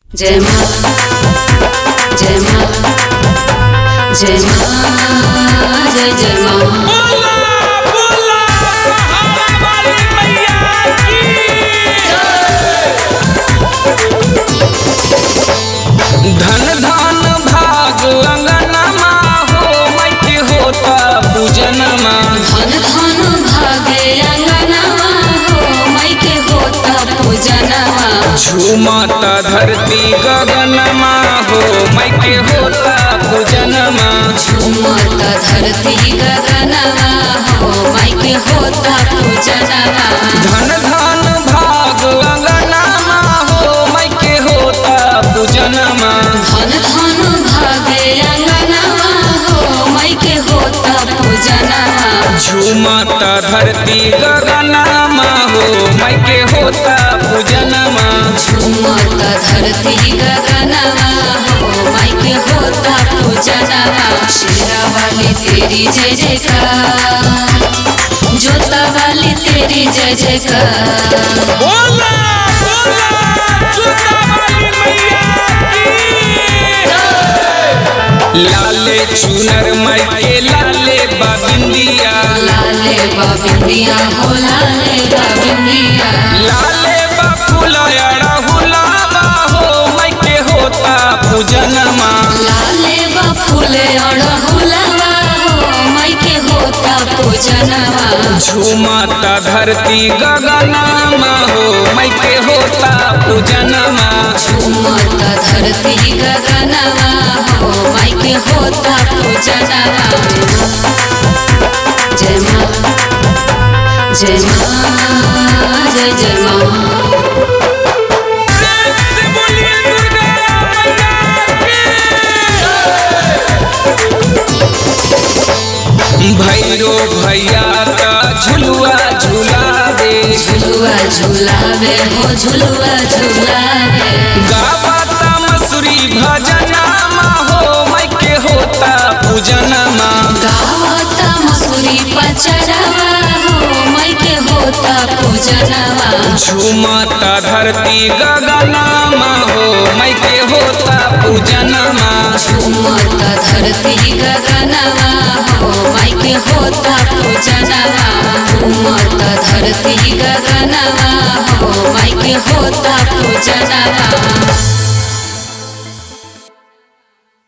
जय माँ जय माँ जय माँ जय जय माँ बोला बोला सहारा वाली मैया की धन धन भाग अंगनमा हो मैके होता पूजनमा धन धन भागे अंगनवा हो माई के होता पूजनवा झूमता धरती गगनमा हो मैके होता पूजनमा झूमत धरती गगनवा हो माई के होता पूजनवा धन धन भाग अंगनमा हो मैके होता पूजनमा धन धन भागे अंगनवा हो माई के होता पूजनवा झूमता धरती गगनमा हो मैके होता पूजनमा झूमत धरती गगनवा हो माई के होता पूजनवा शेरा वाली तेरी जय जयकार जोता वाली तेरी जय जयकार बोला बोला चुता वाली मैया की लाले चुनर मैके लाले बाबिंदिया लाले बाबिंदिया हो लाले बाबिंदिया लाले बाफुलयड़ा हुलाबा हो मैके होता पूजनमा लाले बा फूले अड़हुलवा हो माई के होता पूजनवा झूमता धरती गगनमा हो मैके होता पूजनमा झूमत धरती गगनवा हो माई के होता पूजनवा जय माँ जय माँ जय जय माँ प्रेम से बोलिए दुर्गा मैया की। भैरो भैया का झुलुआ झुलावे झुलुआ झुलावे हो झुलुआ झुलावे गावता मसूरी भजनमा हो मैके होता पूजनमा गावता मसूरी पचरवा हो माई के होता पूजनवा झूमता धरती गगनमा हो मैके होता पूजनमा झूमत धरती गगनवा हो माई के होता पूजनवा झूमत धरती गगनवा हो माई के होता पूजनवा